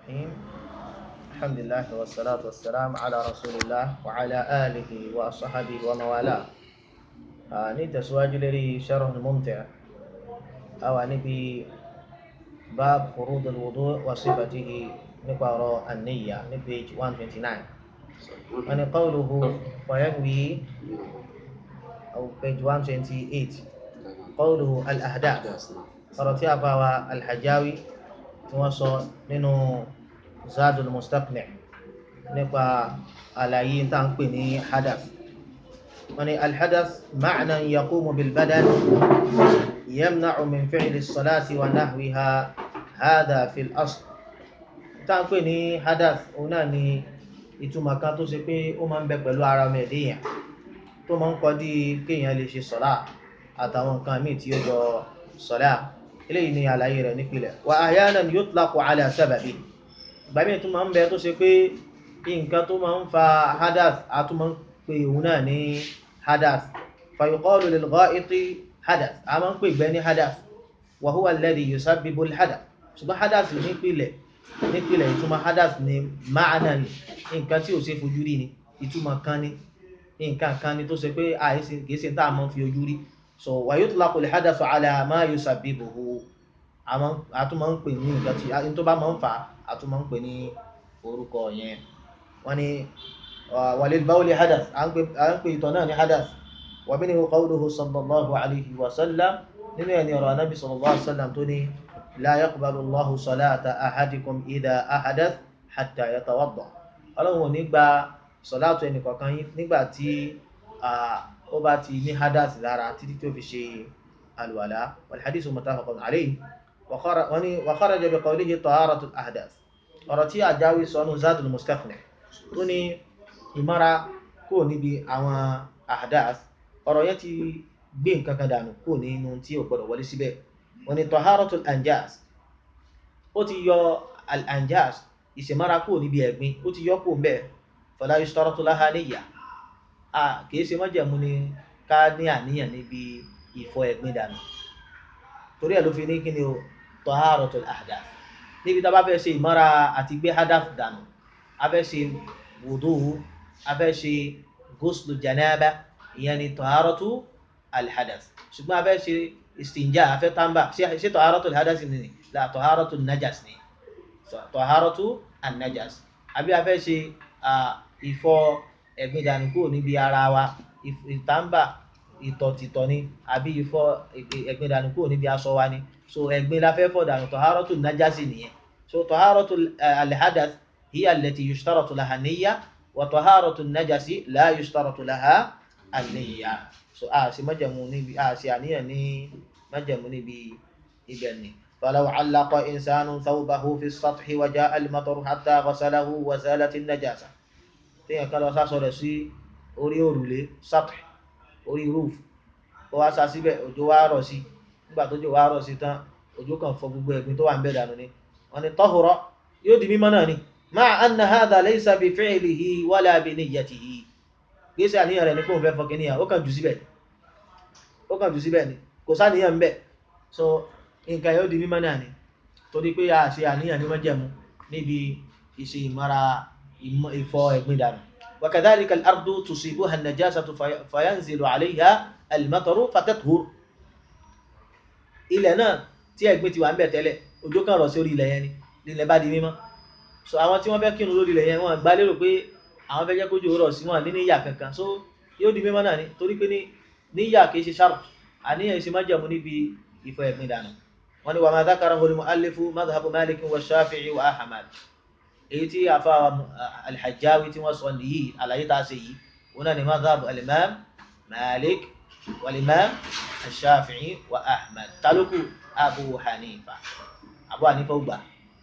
الرحيم الحمد لله والصلاة والسلام على رسول الله وعلى آله وصحبه ومن والاه نتسواج لي شرح ممتع أو نبي باب فروض الوضوء وصفته نقرأ النية نبيج 129 أن قوله وينوي أو page 128 قوله الأهداف ọ̀rọ̀ tí a fa wa alhajawi tí wọ́n sọ nínú zadul mustaqni nípa àlàyé tá ń pè ní hadath wọ́n ní alhadath ma'na yaqumu bilbadan yamna'u min fi'li salati wa nahwiha hadha fil asl tá ń pè ní hadath òun náà ni ìtumọ̀ kan tó ṣe pé ó máa ń bẹ pẹ̀lú ara mẹ́ẹ̀dẹ́yàn tó máa ń kọ́ dí kéèyàn lè ṣe sọ́lá àtàwọn nǹkan míì tí ó jọ sọ́lá eléyìí ni àlàyé rẹ̀ nípìnlẹ̀ wa ahyanan yutlaqu ala sababi ìgbà míì tó máa ń bẹ tó ṣe pé nǹkan tó máa ń fa hadath a tún máa ń pè òun náà ní hadath fa yuqalu lil gha'iti hadath a máa ń pè gbẹ́ ní hadath wa huwa alladhi yusabbibu al hadath ṣùgbọ́n hadath nípìnlẹ̀ nípìnlẹ̀ ìtumọ̀ hadath ni ma'nan nǹkan tí ò ṣe fojú rí ni ìtumọ̀ kan ni nǹkan kan ni tó ṣe pé àìsí kìí ṣe tá a máa ń fi ojú rí so wa yutlaqu al-hadathu ala ma yusabbibuhu a tún máa ń pè ní nǹkan tí a tó bá máa ń fà á tún máa ń pè ní orúkọ yẹn wọ́n ní walil bawli hadath à ń pè ìtọ̀ náà ní hadath wa minhu qawluhu sallallahu alayhi wa sallam nínú ẹni ọ̀rọ̀ anábì sallallahu alayhi wa sallam tó ní la yaqbalu Allahu salata ahadikum idha ahadath hatta yatawadda ọlọ́run ò ní gba sọ̀láàtù ẹnì kọ̀ọ̀kan yín nígbà tí ó bá ti ní hadath lára títí tó fi ṣe alwala walhadisu muttafaqun alayhi wa kharaja bi qawlihi taharatul ahdath ọ̀rọ̀ tí àjáwí sọnù zadul mustaqni tó ní ìmára kò níbi àwọn ahdath ọ̀rọ̀ yẹn ti gbé nǹkan kan dànù kò nínú tí ò gbọdọ̀ wọlé síbẹ̀ wọ́n ní taharatul anjas ó ti yọ al anjas ìṣèmára kò níbi ẹ̀gbin ó ti yọ kò mbẹ́ fala yushtaratu laha niyya a kìí ṣe májẹ̀mú ni ká ní àníyàn níbi ìfọ ẹ̀gbin dànù torí ẹ̀ ló fi ní kí ni o taharatul ahdath níbi tá a bá fẹ́ ṣe ìmọ́ra àti gbé hadath dànù a fẹ́ ṣe wudu a fẹ́ ṣe ghuslu janaba ìyẹn ni taharatu alhadath ṣùgbọ́n a fẹ́ ṣe istinja a fẹ́ tamba ṣe taharatul hadath ni la taharatul najas ni taharatu an-najas àbí a fẹ́ ṣe ìfọ ẹ̀gbin dànù kúrò níbi ara wa ìtàǹbà ìtọ̀tìtọ̀ ni àbí ìfọ ẹ̀gbin dànù kúrò níbi aṣọ wa ni so ẹ̀gbin la fẹ́ fọ̀ dànù taharatu najasi nìyẹn so taharatu alhadath hiya allati yushtaratu laha niyya wa taharatu najasi la yushtaratu laha an-niyya so a sì májẹ̀mú níbi a sì àníyàn ní májẹ̀mú níbi ibẹ̀ ni. فلو علق إنسان ثوبه في السطح وجاء المطر حتى غسله وزالت النجاسة téèyàn kan lọ sásọ rẹ̀ sí orí òrùlé sátì orí roof ó wá sá síbẹ̀ òjò wá rọ̀ sí nígbà tó jò wá rọ̀ sí tán òjò kan fọ gbogbo ẹ̀gbin tó wà ń bẹ̀ dànù ni wọ́n ní tahura yóò di mímọ́ náà ni ma'a anna hadha laysa bi fi'lihi wala bi niyyatihi gbèsè àníyàn rẹ̀ ní kóun fẹ́ fọ kìnìyàn ó kàn jù síbẹ̀ ó kàn jù síbẹ̀ ni kò sáníyàn ń bẹ̀ so nǹkan yóò di mímọ́ náà ni torí pé a ṣe àníyàn ní májẹ̀mú níbi ìṣe ìmọ̀ra ìfọ ẹ̀gbin dànù wakadhalika al-ardu tusibuha an-najasatu fayanzilu alayha al-mataru fatathur ilẹ̀ náà tí ẹ̀gbin ti wà ń bẹ̀ tẹ́lẹ̀ òjò kan rọ̀ sí orí ilẹ̀ yẹn ni ilẹ̀ bá di mímọ́ so àwọn tí wọ́n fẹ́ kírun lórí ilẹ̀ yẹn wọ́n gbá lérò pé àwọn fẹ́ jẹ́ kójú rọ̀ sí wọn ní níyà kankan so yóò di mímọ́ náà ni torí pé níyà kìí ṣe sharp àníyàn ìṣe májẹ̀mú níbi ìfọ ẹ̀gbin dànù wọ́n ní wa ma dhakarahu al-mu'allifu madhhabu Malik wa Shafi'i wa Ahmad èyí tí àfa alhajjawi tí wọ́n sọ nìyí àlàyé tá a ṣe yìí wọn náà ni madhhab alimam malik walimam ashafi'i wa ahmad taluku abu hanifa abu hanifa gbà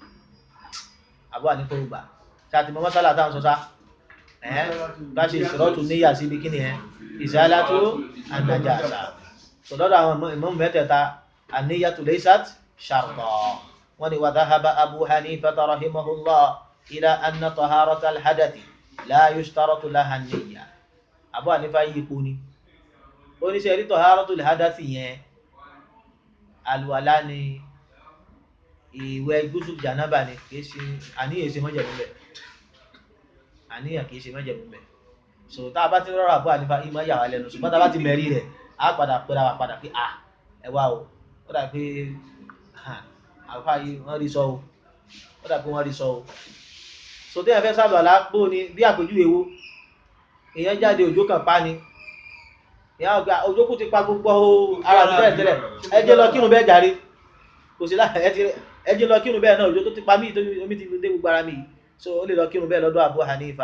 abu hanifa gbà ṣáàtì mọ́ mọ́sálà táwọn sọ sá ẹ̀ bá ṣe ìṣòrọ́tù níyà síbi kí ni ẹ̀ izalatu an-najasa sọ̀dọ́dọ̀ àwọn imam mẹ́tẹ̀ẹ̀ta an-niyyatu laysat sharta wọ́n ní wa dhahaba abu hanifa rahimahullah إلى أن طهارة الحدث لا يشترط لها النية Abu Hanifa yí ipò ni ó ní sẹ́rí طهارة الحدث yẹn àlùwàlá ni ìwẹ̀ gúúsù jànábà ni kìí ṣe àníyàn ṣe mọ́jẹ̀mú bẹ̀ àníyàn kìí ṣe mọ́jẹ̀mú bẹ̀ so tá a bá ti rọrọ àbúrò ànífà ìmọ̀ yà wá lẹ́nu ṣùgbọ́n tá a bá ti mẹ́rí rẹ̀ á padà pẹ́ra wa padà pé à ẹ wá o ó dà pé àlùfáà yìí wọ́n rí sọ o ó dà pé wọ́n rí sọ o so téèyàn fẹ́ sábà lápò ni bí àpèjúwe wo èèyàn jáde òjò kan pa ni ìyá ọgbà òjò kù ti pa gbogbo ara mi tẹ́lẹ̀ tẹ́lẹ̀ ẹ jẹ́ lọ kírun bẹ́ẹ̀ jàre kò sí láti ẹ ti ẹ jẹ́ lọ kírun bẹ́ẹ̀ náà òjò tó ti pa mí tó omi ti dé gbogbo ara mi yìí so ó lè lọ kírun bẹ́ẹ̀ lọ́dọ̀ Abu Hanifa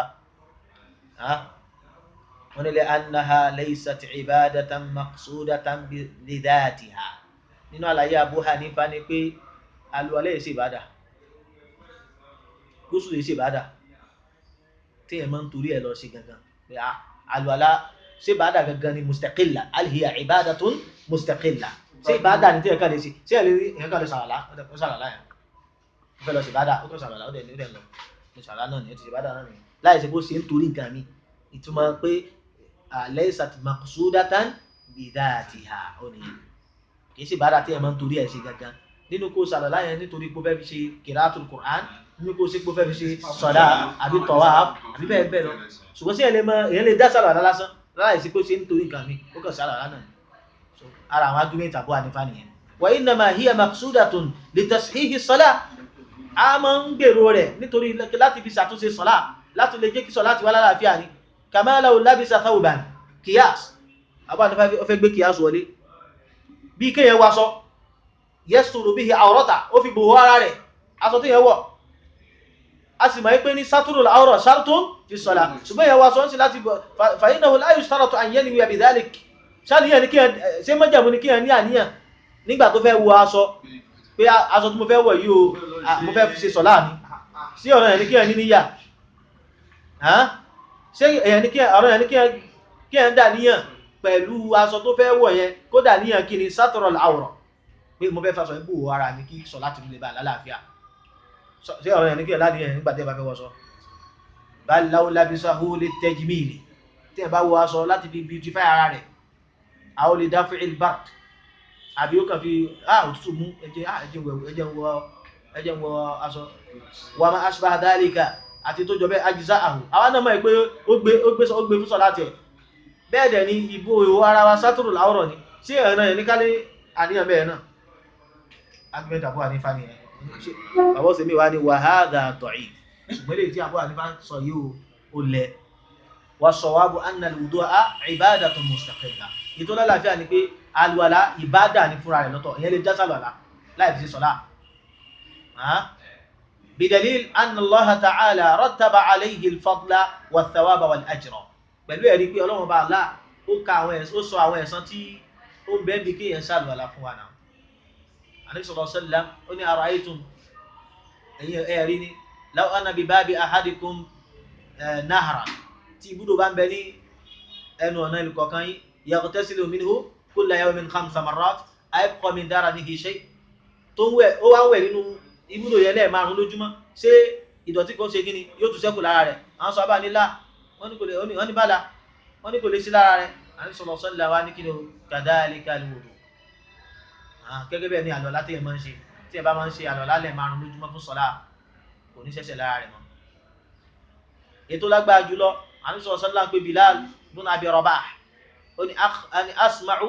wọ́n ní lè annaha laysat ibadatan maqsudatan li dhatiha nínú àlàyé Abu Hanifa ni pé àlùwàlá yìí ṣe ìbádà gúúsù yìí ṣe ìbádà téèyàn máa ń torí ẹ̀ lọ sí gangan pé àlùwàlá ṣé ìbádà gangan ni mustaqilla hal hiya ibadatun mustaqilla ṣé ìbádà ni téèyàn kàn lè ṣe ṣé èèyàn kàn lè ṣàlàlá ó ṣàlàlá yẹn ó fẹ́ lọ sí ìbádà ó kàn ṣàlàlá ó dẹ̀ ní ó dẹ̀ lọ ní ṣàlàlá náà ni ó ti ṣe ìbádà náà nìyẹn láì ṣe bó ṣe ń torí nǹkan mi ìtumọ̀ pé laysat maqsudatan bi dhatiha ó nìyẹn kì í ṣe ìbádà téèyàn máa ń torí ẹ̀ ṣe gangan nínú kó ṣàlàlá yẹn nítorí pé ó fẹ́ fi ṣe qira'atul Qur'an nínú kó ṣe pé ó fẹ́ fi ṣe sọ̀dá àbí tawaf àbí bẹ́ẹ̀ bẹ́ẹ̀ lọ ṣùgbọ́n sí èèyàn lè dá ṣàlàlá lásán láì sí pé ó ṣe nítorí nǹkan mi ó kàn ṣàlàlá náà so ara àwọn argument Abu Hanifa nìyẹn wa innama hiya maqsudatun li tashihi salah a máa ń gbèrò rẹ̀ nítorí láti fi ṣàtúnṣe sọ́lá láti lè jẹ́ kí sọ́lá ti wá lálàáfíà ní kama law labisa thawban kíyàs Abu Hanifa ó fẹ́ gbé kíyàs wọlé bí kéèyàn wá sọ yasturu bihi awrata ó fi bòwó ara rẹ̀ aṣọ tó yẹ wọ̀ a sì máa ń pè ní saturul awra shartun fi sọ́lá ṣùgbọ́n yẹn wá sọ ń sí láti bọ̀ fa innahu la yushtaratu an yanwiya bidhalik ṣáníyàn ní kíyàn ṣé mọ́jàmú ní kíyàn ní àníyàn nígbà tó fẹ́ wọ aṣọ pé aṣọ tí mo fẹ́ wọ̀ yìí o mo fẹ́ fi ṣe sọ̀lá mi sí ọ̀rọ̀ yẹn ní kíyàn ní níyà ṣé èyàn ní kíyàn ọ̀rọ̀ yẹn ní kíyàn dà níyàn pẹ̀lú aṣọ tó fẹ́ wọ̀ yẹn kó dà níyàn kí ni saturul awra pé mo fẹ́ faṣọ ibò ara mi kí sọ̀lá ti lè bá lálàáfíà ṣé ọ̀rọ̀ yẹn ní kíyàn láníyàn nígbà tí ẹ bá fẹ́ wọṣọ bal law labisahu litajmili tí ẹ bá wọ aṣọ láti fi beautify ara rẹ̀ àwọn lè dáfẹ́ ilbart àbí ó kàn fi ah òtútù mú ẹjẹ́ ah ẹjẹ́ wọ ẹjẹ́ wọ ẹjẹ́ wọ aṣọ wà máa ashbaha dhalika àti tó jọ bẹ́ ajíṣà àhù àwọn náà mọ̀ pé ó gbé ó gbé ó gbé fúsọ láti ẹ̀ bẹ́ẹ̀ dẹ̀ ni ìbò ìwò ara wa sátúrù láwọ̀rọ̀ ni sí ẹ̀rọ náà ní kálí àníyàn bẹ́ẹ̀ náà argument àbúrò ànífà ni ẹ̀ bàbá òsèmí wa ni wa hadha da'if ṣùgbọ́n lè tí àbúrò ànífà sọ yìí ó lẹ̀ wa sawabu anna al-wudu'a ibadatun mustaqilla ìtọ́lá láàfíà ni pé alùwàlá ìbádà ní fúnra rẹ̀ lọ́tọ̀ ìyẹn lè já sálùwàlá láì fi sí sọ́lá bidalil anna allaha ta'ala rattaba alayhi al-fadla wa thawaba wal ajra pẹ̀lú ẹ̀rí pé ọlọ́run bá lá ó ka àwọn ẹ̀sán ó sọ àwọn ẹ̀sán tí ó ń bẹ́ẹ̀ bí kí èèyàn sálùwàlá fún wa náà anabi sallallahu alaihi wasallam ó ní ara'aytum ẹ̀yìn ẹ̀rí ni law anna bi babi ahadikum nahra tí ibùdó bá ń bẹ ní ẹnu ọ̀nà ìlú kọ̀ọ̀kan yìí yaghtasilu minhu kulla yawmin khamsa marrat ayabqa min daranihi shay tó ń wẹ̀ ó wá ń wẹ̀ nínú ibùdó yẹn lẹ́ẹ̀márùn lójúmọ́ ṣé ìdọ̀tí kan ṣe kíni yóò tún ṣẹ́kù lára rẹ̀ àwọn sọ abá nílá wọ́n ní kò lè wọ́n ní bàlá wọ́n ní kò lè sí lára rẹ̀ àní sọ̀rọ̀ sọ́lá wa ní kí ni o kadhalika al-wudu gẹ́gẹ́ bẹ́ẹ̀ ni àlọ́lá tí ẹ máa ń ṣe tí ẹ bá máa ń ṣe àlọ́lá lẹ́ẹ̀márùn lójúmọ́ fún sọ́lá kò ní ṣẹ̀ṣẹ̀ lára rẹ̀ mọ́ ètò lágbára jùlọ àní sọ̀rọ̀ sọ́lá ń pè Bilal ibn Abi Rabah oni ani asma'u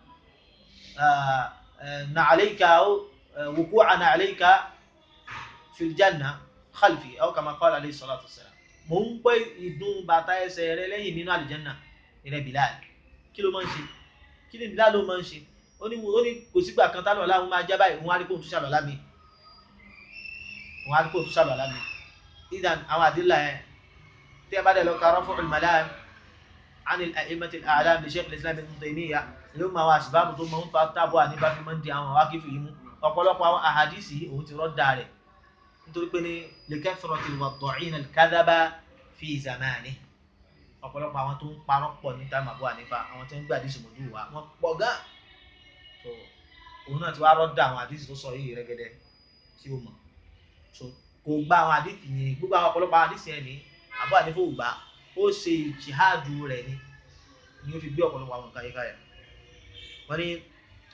نعليك أو وقوع نعليك في الجنة خلفي أو كما قال عليه الصلاة والسلام mo ń gbọ́ ìdún bàtà ẹsẹ̀ rẹ lẹ́yìn nínú àlìjẹ́nà ìrẹ́ Bilal kí ló máa ń ṣe kí ni Bilal ló máa ń ṣe ó ní ó ní kò sígbà kan tálọ̀ láwọn máa jábá ìwọ̀n arípò tó ṣàlọ̀ lámì ìwọ̀n arípò tó ṣàlọ̀ lámì ìdàn àwọn àdìlà ẹ̀ tí ẹ bá dẹ̀ lọ ka Raf'ul Malam عن الأئمة الأعلام لشيخ الإسلام ابن تيمية yóò máa wá àsìbáàbù tó máa ń fa tábọ̀ àníbá fi máa ń di àwọn àwákìfì yìí mú ọ̀pọ̀lọpọ̀ àwọn àhàdìsì òun ti rọ́dà rẹ̀ nítorí pé ní likathrati al-wada'in al-kadhaba fi zamani ọ̀pọ̀lọpọ̀ àwọn tó ń parọ́ pọ̀ ní táìmù àbọ̀ àníbá àwọn tó ń gbé àdìsì mọ̀jú wa wọ́n pọ̀ gán so òun náà ti wá rọ́dà àwọn àdìsì tó sọ yìí rẹ́gẹ́dẹ́ tí ó mọ̀ so kò gba àwọn àdìsì yẹn gbogbo àwọn ọ̀pọ̀lọpọ̀ àwọn àdìsì yẹn ní àbọ̀ àníbá ò gbà ó ṣe jihadu rẹ̀ ni ni ó fi gbé ọ̀pọ̀lọpọ̀ àwọn nǹkan yíká yẹn wọ́n ní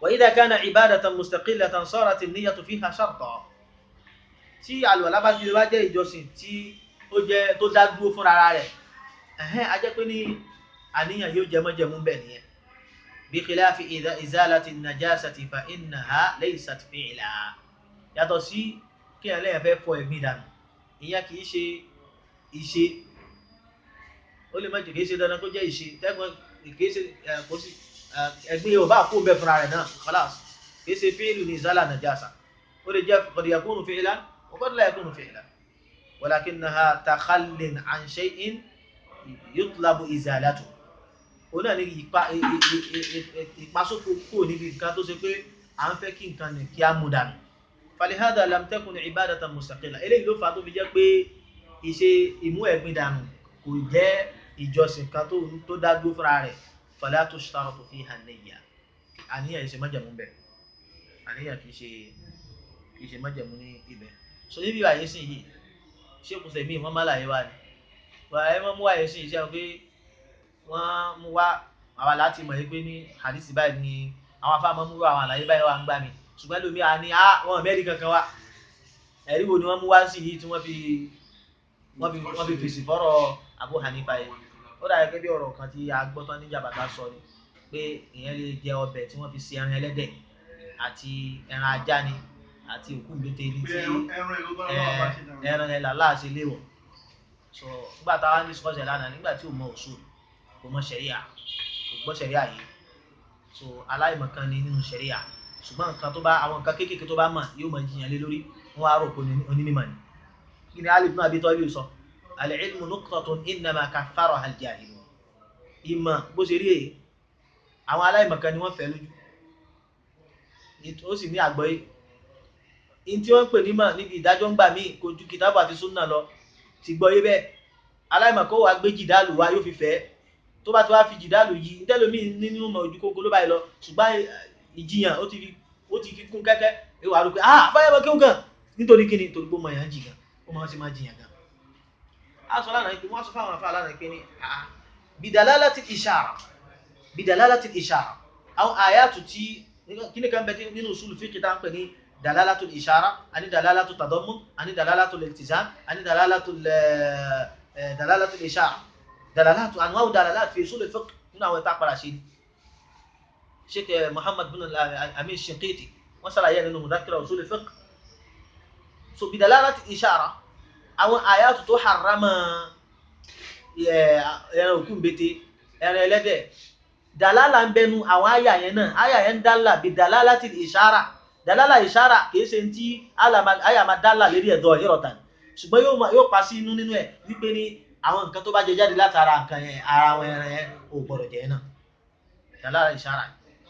wa idha kana ibadatan mustaqillatan sarat an-niyyatu fiha shartan tí àlùwàlá bá ti wá jẹ́ ìjọsìn tí ó jẹ́ tó dá dúró fúnra rẹ̀ ẹ̀hẹ́n a jẹ́ pé ní àníyàn yóò jẹ mọ́jẹ̀mú bẹ̀ nìyẹn bí khilafi izalati najasati fa innaha laysat fi'la yàtọ̀ sí kí ẹ̀ lẹ́yìn fẹ́ fọ ẹ̀gbin dànù ìyẹn kì í ṣe ìṣe ó lè má jẹ́ kìí ṣe dandan kó jẹ́ ìṣe tẹ́gbọ́n kìí ṣe kò sí ẹ̀gbin yóò bá kó bẹ́ẹ̀ fúnra rẹ̀ náà khalas kìí ṣe fi'lu ní izala najasa ó lè jẹ́ qad yakunu fi'lan wa qad la yakunu fi'lan walakinnaha takhallin an shay'in yutlabu izalatu òun náà ní ipa ìpasókò kúrò níbi nǹkan tó ṣe pé à ń fẹ́ kí nǹkan ní kí á mú dànù falihada lam takun ibadatan mustaqilla eléyìí ló fà á tó fi jẹ́ pé ìṣe ìmú ẹ̀gbin dànù kò jẹ́ ìjọsìn kan tó tó dá dúró fúnra rẹ̀ fala tushtaratu fiha niyya àníyàn ìṣe májẹ̀mú bẹ̀ àníyàn kì í ṣe kì í ṣe májẹ̀mú ní ibẹ̀ so níbi àyè sìn yìí ṣé kò sẹ̀mí wọ́n má láyé wá ni wàá wọ́n mú àyè sìn iṣẹ́ pé wọ́n mú wá àwa láti mọ̀ pé ní hadisi báyìí ni àwọn afáàmọ́ mú wá àwọn àlàyé báyìí wá ń gbà mí ṣùgbọ́n lómi à ní wọn mẹ́rin kankan wá ẹ̀rí wo ni wọ́n mú wá sí yìí tí wọ́n fi wọ́n fi wọ́n fi fèsì fọ́rọ̀ Abu Hanifa yìí ó dàbí gẹ́gẹ́ bí ọ̀rọ̀ kan tí a gbọ́ tán ní jàbàtà sọ ni pé ìyẹn lè jẹ ọbẹ̀ tí wọ́n fi ṣe ẹran ẹlẹ́dẹ̀ àti ẹran ajá ni àti òkú gbètè ní tí ẹran ẹ̀ làlá ṣe léwọ̀ so nígbà táwa ní sọ́ọ̀sẹ̀ lánàá nígbà tí ò mọ òṣù kò mọ ṣẹ̀ríà kò gbọ́ ṣẹ̀ríà yìí so aláìmọ̀kan ni nínú ṣẹ̀ríà ṣùgbọ́n nǹkan tó bá àwọn nǹkan kéékèèké tó bá mọ̀ yóò mọ̀ jiyàn lé lórí wọn á rò pé onímọ̀ ni kí ni Ali ibn Abi Talib sọ al-ilmu nuqtatun innama kaffaraha al-jahilun ìmọ̀ bó ṣe rí èyí àwọn aláìmọ̀kan ni wọ́n fẹ́ lójú ó sì ní àgbọ́yé in tí wọ́n ń pè nímọ̀ níbi ìdájọ́ ń gbà míì kò ju kìtàbù àti súnà lọ ti gbọ́yé bẹ́ẹ̀ aláìmọ̀kan wà gbé jìdálù wa yóò fi fẹ́ tó bá ti wá fi jìdálù yìí ntẹ́lómi nínú mọ̀ ojú kókó ló báyìí lọ ṣùgbọ́n ìjiyàn ó ti fi ó ti fi kún kẹ́kẹ́ ìwà rò pé ah fáyọ̀ kí ó gan nítorí kíni torí pé ó mọ èèyàn jì gan ó máa ṣe máa jiyàn gan. a sọ lánàá pé wọ́n sọ fáwọn afá lánàá pé ní ah bidalalati ishara bidalalati ishara àwọn àyàtù tí kíni kan bẹ nínú usulu fiqh tá à ń pè ní dalalatu ishara àní dalalatu tadammun àní dalalatu iltizam àní dalalatu dalalatu ishara dalalatu anwa'u dalalatu fi usul fiqh nínú àwọn ìta padà ṣe ni sheikh muhammad bin amin shinkiti wọ́n ṣàlàyé nínú mudakira usul fiqh so bidalalati ishara àwọn àyàtù tó harama ẹran òkú mbete ẹran ẹlẹ́dẹ̀ dalala ń bẹnu àwọn àyà yẹn náà àyà yẹn ń dálà bí dalalati ishara dalala ishara kìí ṣe tí àyà máa dálà lérí ẹ̀dọ̀ ìrọ̀tàn ṣùgbọ́n yóò pa sí inú nínú ẹ̀ wípé ní àwọn nǹkan tó bá jẹ jáde látara nǹkan yẹn ara àwọn ẹran yẹn ò gbọdọ̀ jẹ náà dalala ishara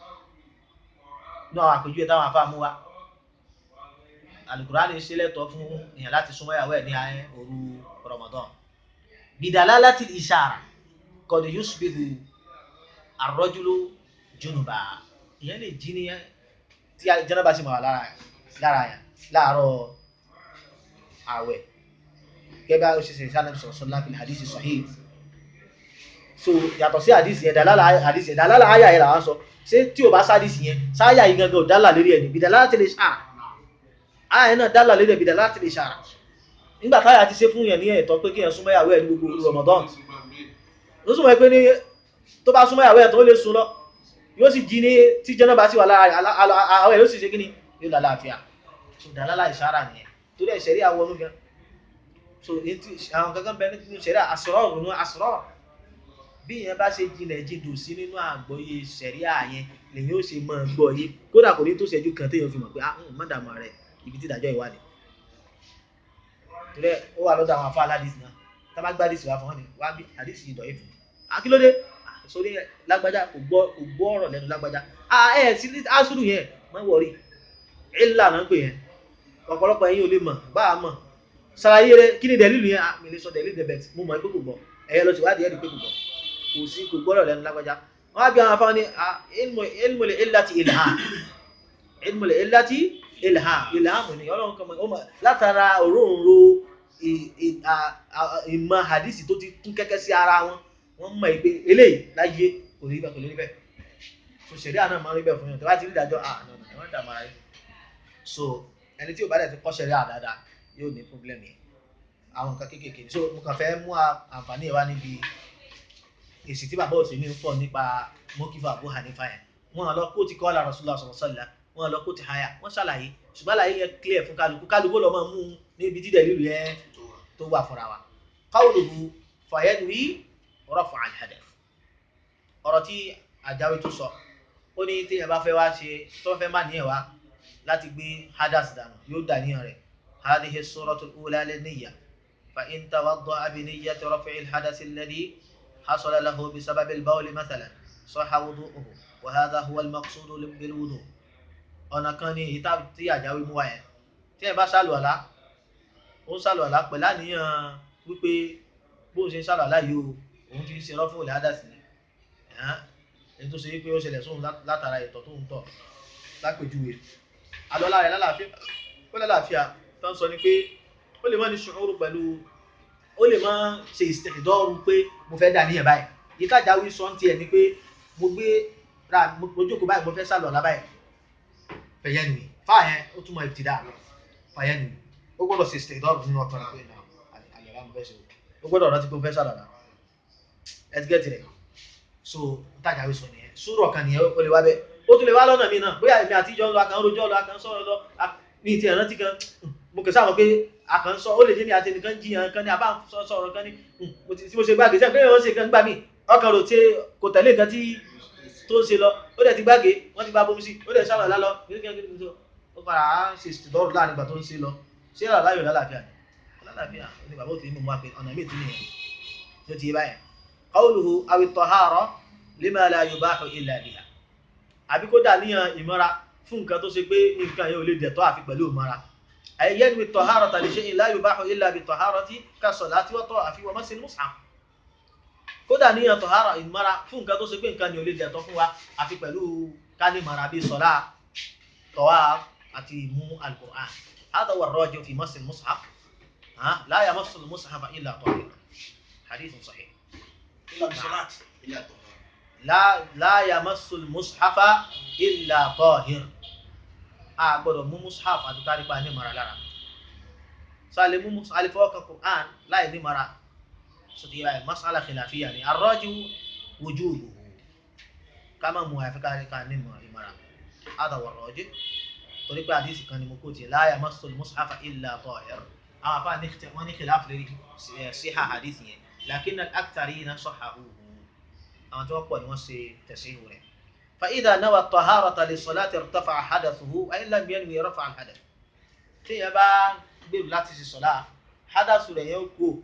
ní àwọn àpèjúwe táwọn afá mú wa alukurani ṣe lẹ́tọ̀ọ́ fún èèyàn láti súnmọ́ ìyàwó ẹ̀ ní ayé òru Ramadan bidalalati ishara qad yusbihu ar-rajulu junuba ìyẹn lè jí ní tí jẹ́nàbà sì máa wà lára yẹn láàárọ̀ àwẹ̀ gẹ́gẹ́ ó ṣe ṣe sálẹ̀ sọ̀rọ̀ láti hadisi sahih so yàtọ̀ sí hadisi yẹn dalala hadisi yẹn dalala ayà yẹn làwọn sọ ṣé tí o bá sádìsì yẹn sáyà yìí gangan ò dálà lérí ẹni bidalalati ishara ààyè náà dálà lédè bìdà láti lè ṣàrà nígbà táyà ti ṣe fún yẹn ní ẹ̀tọ́ pé kí yẹn súnmọ́ ìyàwó ẹ̀ ní gbogbo Ramadan ló súnmọ́ pé ní tó bá súnmọ́ ìyàwó ẹ̀ tó lè sùn lọ yóò sì jí ní tí jẹ́nà bá sì wà lára àwọn ẹ̀ yóò sì ṣe kí ni yóò lálá àfíà so dàlálà ìṣàrà nìyẹn torí ẹ̀ ṣẹ̀rí àwọn ọdún gan so àwọn gangan bẹ nínú ṣẹ̀rí àṣọrọ̀ òun àṣọrọ̀ bí yẹn bá ṣe jinlẹ̀ jìndò sí nínú àgbọ́yé ṣẹ̀rí àyẹn lèyìn ó ṣe mọ́ gbọ́ yé kódà kò ní tó ṣẹ́jú kan téèyàn fi mọ̀ pé ah mọ́dàmọ́ rẹ̀ ibi tí ìdájọ́ ìwádìí torí ó wà lọ́dọ̀ àwọn afọ aládìsí náà tá bá gbá àdìsí wa fún wọn ni wá bí àdìsí ìdọ̀ ìfún akílódé sórí lágbájá kò gbọ́ kò gbọ́ ọ̀rọ̀ lẹ́nu lágbájá ẹ sí asúrù yẹn mọ́ wọ̀rí ìlà náà ń pè yẹn ọ̀pọ̀lọpọ̀ ẹ̀yin ò lè mọ̀ bá a mọ̀ sàlàyé rẹ kí ni dẹ̀lílù yẹn mi lè sọ dẹ̀lílù dẹ̀bẹ̀t mo mọ̀ pé kò gbọ́ ẹ̀yẹ lọ sí wádìí ẹ̀rí pé kò gbọ́ kò sí kò gbọ́rọ̀ lẹ́nu lágbájá wọ́n á bí àwọn afáwọn ní ilmu illati ilham ilmu illati ilham ilham ni ọlọ́run kan mọ̀ látara òróǹro ìmọ̀ hadisi tó ti kún kẹ́kẹ́ sí ara wọn wọ́n mọ̀ pé eléyìí láyé kò rí bẹ́ẹ̀ kò rí bẹ́ẹ̀ so ṣẹ̀ríà náà máa ń rí bẹ́ẹ̀ fún yàn tó bá ti rí ìdájọ́ ah no no ẹ má dààmú ara yín so ẹni tí ò bá dẹ̀ ti kọ́ ṣẹ̀ríà dáadáa yóò ní problem yẹn àwọn nǹkan kéékèèké ni so mo kàn fẹ́ mú àǹfààní ẹ̀ wá níbi èsì tí bàbá òsèlú ń fọ̀ nípa mọ́kífà Abu Hanifa yẹn wọn lọ kó ti kọ́ ọ́ Rasulullah sallallahu alaihi wasallam wọn lọ kó ti háyà wọn ṣàlàyé ṣùgbọ́n àlàyé yẹn clear fún kálukú kálukú lọ́ máa mú un níbi dídẹ̀ lílu yẹn tó wà fúnra wa qawluhu fayanwi rafa al-hadath ọ̀rọ̀ tí àjáwé tó sọ ó ní téèyàn bá fẹ́ wá ṣe tó fẹ́ má níyàn wá láti gbé hadas dànù yóò dà níyàn rẹ̀ hadhihi as-suratul ula lin-niyya fa in tawadda'a bi niyyati raf'i al-hadath alladhi hasala lahu bi sababi al-bawl mathalan sahha wudu'uhu wa hadha huwa al-maqsud bil-wudu' ọ̀nà kan ní èyí tí àjáwé mú wa yẹn téèyàn bá ṣàlùwàlá ó ń ṣàlùwàlá pẹ̀lú àníyàn wípé bóun ṣe ń ṣàlùwàlá yìí o òun fi ń ṣe rọ́fún òlẹ̀ hadas ni ẹni tó ṣe wípé ó ṣẹlẹ̀ sóhun látara ìtọ̀ tó ń tọ̀ lápèjúwe alọ́lá rẹ̀ lálàáfíà ó lálàáfíà tó ń sọ ni pé ó lè má ní ṣùúrù pẹ̀lú ó lè má ṣe ìdọ́rù pé mo fẹ́ dà níyẹn báyìí yìí tájà wí sọ ń tiẹ̀ ni pé mo gbé ra mo jókòó báyìí mo fẹ́ sálọ̀ ọ̀la báyìí fẹ̀yẹ́ nìyí fáyẹn ó túmọ̀ ìtìdá fẹ̀yẹ́ nìyí ó gbọ́dọ̀ ṣe ìdọ́rù nínú ọkàn rẹ̀ pé àyẹ̀lá mo fẹ́ ṣe ó gbọ́dọ̀ rántí pé mo fẹ́ sálọ̀ ọ̀la ẹ ti gẹ́tì rẹ̀ so ntajà wí sọ nìyẹn sùúrù kan nìyẹn ó lè wá bẹ́ẹ̀ ó tún lè wá lọ́nà mi náà bóyá èmi àti ìjọ ń lọ akàn rojọ́ lọ akàn sọ̀rọ̀ lọ ní ti ẹ̀rántí kan mo kẹ̀ sáwọn pé akàn sọ ó lè jẹ́ mi àti ẹnìkan jiyàn kan ní abá sọ̀rọ̀ kan ní tí mo ṣe gbàgé sẹ́yìn pé wọ́n ṣe kan gbà mí ọkàn rò ṣe kò tẹ̀lé nǹkan tí tó ń ṣe lọ ó dẹ̀ ti gbàgé wọ́n ti bá bomi sí ó dẹ̀ sálọ̀ lálọ́ ó padà á ṣe ìdọ́rù láàrin ìgbà tó ń ṣe lọ ṣé ọ̀rọ̀ láyò lálàáfíà ni lálàáfíà ó ní bàbá òtún mímú wa pé ọ̀nà míì tún nìyẹn ló ti yé báyẹn qawluhu aw at-tahara lima la yubahu illa biha àbí kó dà níyàn ìmọ́ra fún nǹkan tó ṣe pé nǹkan yẹn ò lè dẹ̀tọ́ àfi pẹ̀lú ìmọ́ra ayyan bi taharata li shay'in la yubahu illa bi taharati ka salati wa tawafi wa masil mushaf kó dà níyàn tahara ìmọ́ra fún nǹkan tó ṣe pé nǹkan yẹn ò lè dẹ̀tọ́ fún wa àfi pẹ̀lú kání mara bí sọlá tawaf àti ìmú al-Qur'an hadha huwa ar-rajih fi masil mushaf la yamassu al-mushaf illa tahir hadith sahih إلا بصلاة إلا طهارة la la yamassu mushafa illa tahir a gbọ́dọ̀ mú mushaf àti kárípa ní mara lára so a lè mú mushaf alifọ kan quran láì ní mara so ti yára masala khilafiya ni arraju wujuduhu kama mu àyàfi kárípa ní mara hada wa rajih torí pé àdìsí kan ni mo kó tiẹ̀ la yamassu mushafa illa tahir àwọn afa ní wọn ní khilaf lórí síhà àdìsí yẹn lakin al-aktharina sahhahuhu àwọn tí wọ́n pọ̀ ni wọ́n ṣe tẹ̀síhù rẹ̀. فإذا نوى الطهارة للصلاة ارتفع حدثه وإن لم ينوي رفع الحدث. tí yẹn bá gbèrú láti ṣe sọ̀lá hádàsù rẹ̀ yẹn ó kú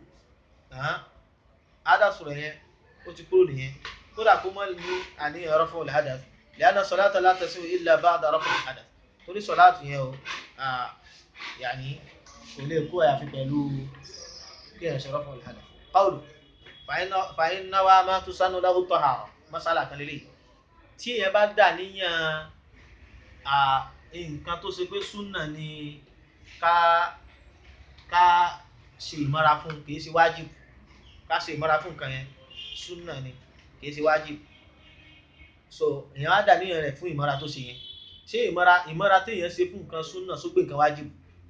hádàsù rẹ̀ yẹn ó ti kúrò nìyẹn kódà kó mọ́ ní àníyàn رفع الحدث لأن الصلاة لا تصح إلا بعد رفع الحدث torí sọ̀lá tù yẹn o yàní kò lè kú àyàfi pẹ̀lú kí ẹ̀ ṣe رفع الحدث. قوله fàyín náwó máa tún sánú láwù tọ́hárọ̀ masala kan lélẹ̀ tí èèyàn bá dà níyàn nǹkan tó ṣe pé súnà ni ká ká ṣe ìmọ́ra fún kì í ṣe wájib ká ṣe ìmọ́ra fún nǹkan yẹn súnà ni kì í ṣe wájib so èèyàn á dà níyàn rẹ̀ fún ìmọ́ra tó ṣe yẹn ṣé ìmọ́ra ìmọ́ra téèyàn ṣe fún nǹkan súnà sógbé nǹkan wájib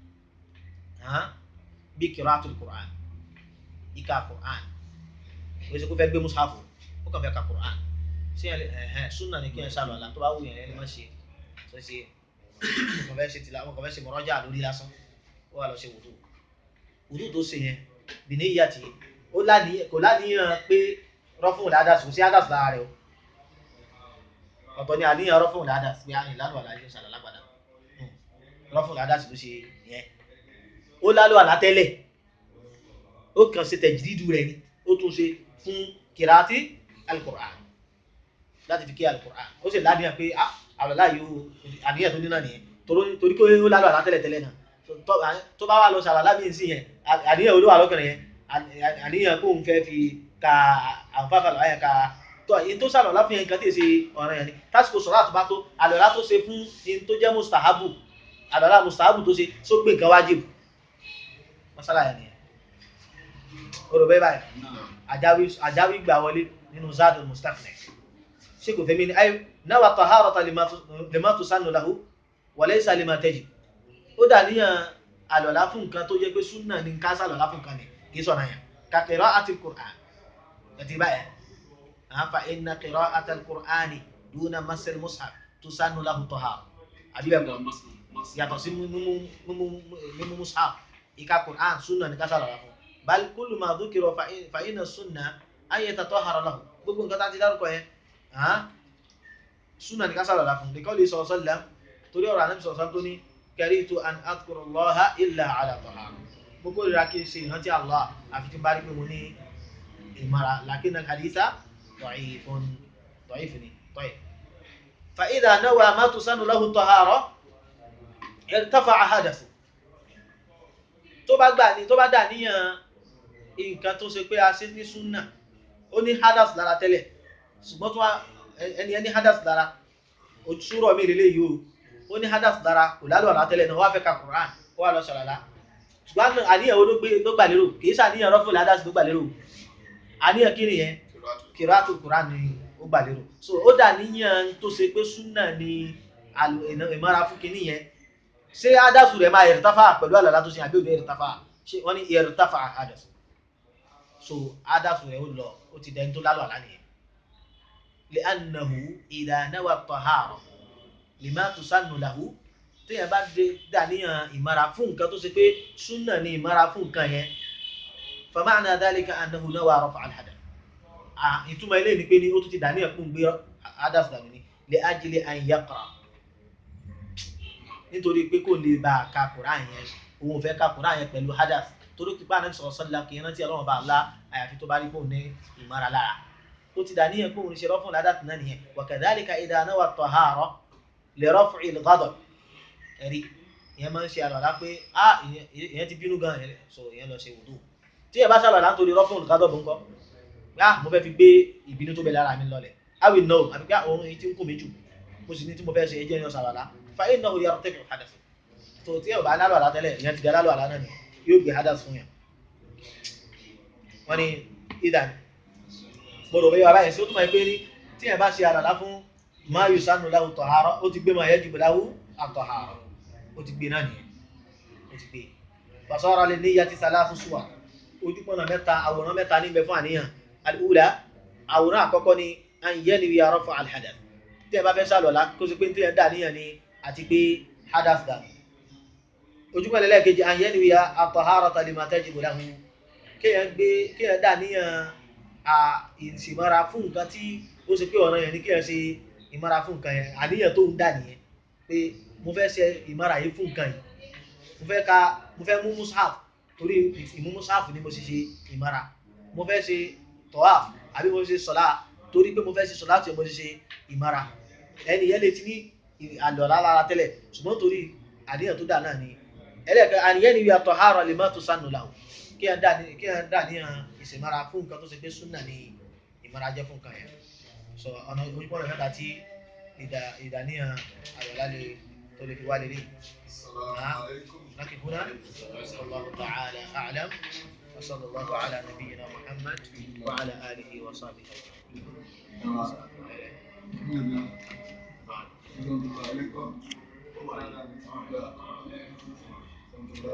bí qira'atul Qur'an ìka Qur'an o ṣe kó fẹ́ gbé musafu ó kàn fẹ́ ka quran ṣé ẹ ẹhẹn sunna ni kí ẹ ṣàlọ àlà tó bá wù yẹn ẹ lè má ṣe ṣe ṣe wọn kàn fẹ́ ṣe tìlà wọn kàn fẹ́ ṣe mọ̀rọ́jà lórí lásán ó wà lọ ṣe wùdú wùdú tó ṣe yẹn bìnní ìyá tì ó láníyàn kò láníyàn pé rọ́fún ládàsù sí àdàsù lára rẹ o ọ̀tọ̀ ni àníyàn rọ́fún ládàsù pé àyìn lálù àlàyé ṣàlà lágbàdà rọ́fún ládàsù ló ṣe yẹn ó lálù àlá tẹ́lẹ̀ ó kàn ṣe tẹ̀jìdídù rẹ ni ó tún ṣe fún kìráàtì alukur'an láti fi kí alukur'an ó sì ládìyàn pé àlọ́lá yìí ó àníyàn tó ní náà nìyẹn torí pé ó lálọ́ àlá tẹ́lẹ̀ tẹ́lẹ̀ náà tó bá wà lọ sàlọ́lá bí n sí yẹn àníyàn olówó àlọ́kùnrin yẹn àníyàn kó n fẹ́ fi ka àǹfààfà lọ́wọ́ yẹn ka tọ́ yìí tó sàlọ́lá fún yẹn nǹkan tí ì ṣe ọ̀ràn yẹn ni tásìkò sọ̀rọ̀ àtúbá tó àlọ́lá tó ṣe fún yẹn tó jẹ́ mustahabu àlọ́lá mustahabu tó ṣe sógbè nǹkan wájib masala yẹn nìyẹn o rò bẹ́ẹ̀ báyìí àjáwí àjáwí gbà wọlé nínú zadul mustaqni ṣé kò fẹ́mi ni ayé náwà taharata lima tusannu lahu wa laysa lima tajib ó dà níyàn àlọ́lá fún nǹkan tó yẹ pé súnà ní ká sàlọ́lá fún nǹkan ni kì í sọ̀rọ̀ yẹn ka qira'atil Qur'an ẹ̀tì báyẹn àfa inna qira'atal Qur'ani duna masil mushaf tusannu lahu tahara àbí bẹ́ẹ̀ kọ́ yàtọ̀ sí mímú mushaf ìka Qur'an súnà ní ká sàlọ́lá fún bal kullu ma dhukira fa inna súnà an yatatahhara lahu gbogbo nǹkan tá a ti dárúkọ yẹn súnà ní ká sàlọ́lá fún lèkọ́lì sọ̀rọ̀ torí ọ̀rọ̀ ànábì sọ̀rọ̀ tó ní karitu an adhkura Allaha illa ala tahara mo kórìíra kí n ṣe ìrántí Allah àfi tí n bá rí pé mo ní ìmọ̀ra lakin al-haditha da'ifun da'if ni tọ́yì. fa idha nawa ma tusannu lahu tahara irtafa'a hadathu tó bá gbà ní tó bá dà níyàn nǹkan tó ṣe pé a ṣe ní súnà ó ní hadath lára tẹ́lẹ̀ ṣùgbọ́n tó ẹni ẹni hadath lára òṣùrọ̀ mi lélẹ́yìí o ó ní hadath dára kò lálù àlá tẹ́lẹ̀ náà wá fẹ́ ka Quran ó wà lọ ṣàlàlá ṣùgbọ́n àníyàn wo ló gbé ló gbà lérò kì í ṣàníyàn rọ́fùlù hadath ló gbà lérò àníyàn kí nìyẹn kìrọ́àtù Quran ni ó gbà lérò so ó dà níyàn tó ṣe pé súnà ni ìmọ̀ra fún kinní yẹn ṣé hadath rẹ̀ máa irtafa pẹ̀lú àlàlá tó ṣe àbí òde irtafa ṣé wọ́n ní irtafa hadath so hadath rẹ̀ ó lọ ó ti dẹni tó lálù àlá nìyẹn li'annahu idha nawa at-tahara lima tusannu lahu téèyàn bá dé dàníyàn ìmara fún nǹkan tó ṣe pé súnà ni ìmara fún nǹkan yẹn fa ma'na dhalika annahu nawa rafa' al-hadath ìtumọ̀ ilé ni pé ní ó tún ti dàníyàn fún gbé hadath dànù ni li ajli an yaqra nítorí pé kò lè bá a ka Qur'an yẹn òun ò fẹ́ ka Qur'an yẹn pẹ̀lú hadath torí pípa Ànábì sallallahu alaihi wasallam kì í rántí Ọlọ́run bá a la àyàfi tó bá rí pòun ní ìmara lára ó ti dàníyàn pòun ṣe rọ́fún hadath náà nìyẹn wa kadhalika idha nawa at-tahara lè rọ́fù ìlgádọ̀ ẹ̀rí ìyẹn máa ń ṣe àlọ́lá pé á ìyẹn ti bínú gan ẹ̀ so ìyẹn lọ ṣe wùdú tí ẹ bá ṣàlọ́lá nítorí rọ́fù ìlgádọ̀ bó ń kọ́ yá mo fẹ́ fi gbé ìbínú tó bẹ lára mi lọlẹ̀ I will know àbí pé òun yìí ti ń kú mi jù mo sì ní tí mo fẹ́ ṣe ẹjẹ́ yẹn ṣàlọ́lá fa iná òye ọ̀rọ̀ tẹ̀fẹ̀ hadath tó tí ẹ bá lálọ́ àlá tẹ́lẹ̀ ìyẹn ti dá lálọ́ àlá náà ni yóò gbé hadath fún yẹn wọ́n ní ìdá gbọ́dọ̀ bẹ́ẹ̀ wà báyìí sí ó túmọ̀ pé ní tí ẹ bá ṣe àlọ́lá fún ma yusanu lahu tahara ó ti gbé ma yajibu lahu at-tahara ó ti gbé náà nìyẹn ó ti gbé fasara li niyyati thalathu suwar ojúpọ̀nà mẹ́ta àwòrán mẹ́ta níbẹ̀ fún àníyàn al-ula àwòrán àkọ́kọ́ ni an yanwiya rafa al-hadath tí ẹ bá fẹ́ sàlọ̀lá kó sì pé tí ẹ dà níyàn ni àti pé hadath dà ojúpọ̀nà lẹ́ẹ̀kejì an yanwiya at-taharata lima tajibu lahu kéèyàn gbé kéèyàn dà níyàn ìsìmọ́ra fún nǹkan tí ó ṣe pé ọ̀nà yẹn ni kéèyàn ṣe ìmára fún nǹkan yẹn àníyàn tó ń dà nìyẹn pé mo fẹ́ ṣe ìmára yìí fún nǹkan yìí mo fẹ́ ka mo fẹ́ mú mushaf torí ìmú mushaf ni mo ṣe ṣe ìmára mo fẹ́ ṣe tọ́wáf àbí mo ṣe sọ̀lá torí pé mo fẹ́ ṣe sọ̀lá tí mo ṣe ṣe ìmára ẹni yẹn lè ti ní àlọ́lá lára tẹ́lẹ̀ ṣùgbọ́n torí àníyàn tó dà náà ni ẹlẹ́ẹ̀kẹ́ àníyàn ni yàtọ̀ àárọ̀ lè má tó sànù làwọn kí ẹ dà níyàn ìṣèmára fún nǹkan tó ṣe pé súnà ni ìmára jẹ́ fún nǹkan yẹn so ọ̀nà ojúmọ́ rẹ̀ mẹ́ta tí ìdàníyàn àyọ̀lá lè tó lè fi wá lélẹ̀ لكن هنا والله تعالى أعلم وصلى الله على نبينا محمد وعلى آله وصحبه أجمعين